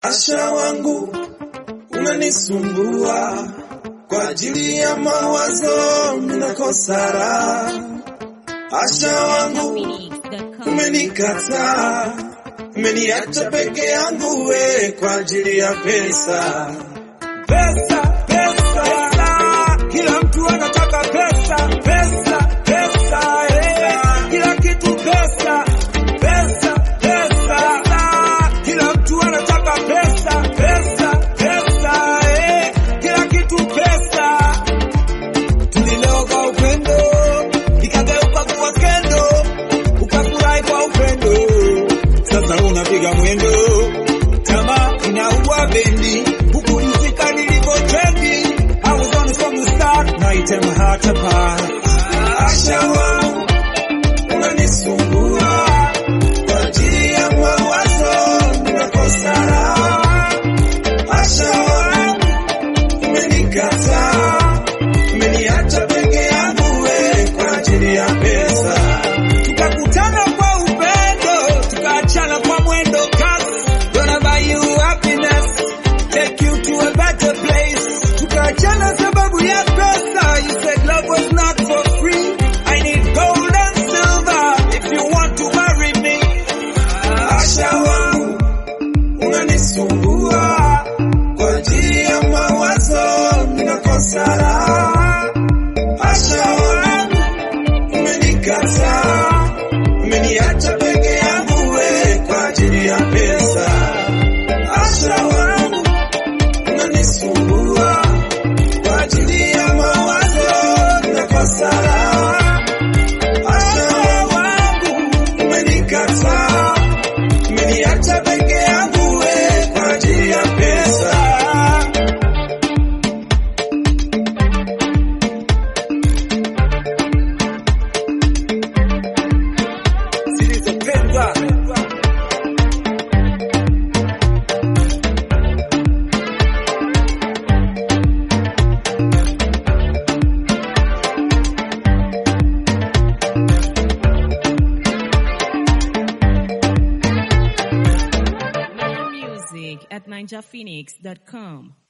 Asha wangu unanisumbua kwa ajili ya mawazo ninakosa raha. Asha wangu umenikataa, umeniacha peke yangu we kwa ajili ya pesa. Pesa, pesa, pesa, kila mtu anataka pesa, pesa, pesa, eh, kila kitu pesa, pesa, pesa, kila mtu anataka pesa, pesa, pesa, eh, kila kitu pesa. Tulileo kwa upendo, ikageuka kuwa skendo, ukafurahi kwa upendo, sasa unapiga mwendo, tamaa inaua bendi, huku mzika nilivyo trendi, I was on from the start, now you tear my heart apart. Asha wangu unanisumbua kwa ajili ya mawazo ninakosa raha. Asha wangu umenikataa, umeniacha peke yangu we kwa ajili ya pesa. Tukakutana kwa upendo, tukaachana kwa mwendo kasi. Gonna buy you happiness, take you to a better place. Tukaachana sababu ya pesa, you said love was not for free. I need gold and silver if you want to marry me. Asha wangu unanisumbua kwa ajili ya mawazo ninakosa raha. Asha wangu umenikataa, umeniacha peke yangu we kwa ajili ya pesa. Asha wangu unanisumbua kwa ajili ya mawazo ninakosa raha. Asha wangu umenikataa, umeniacha peke yangu we kwa ajili ya pesa. Zilizopendwa Music at ninjaphoenix.com.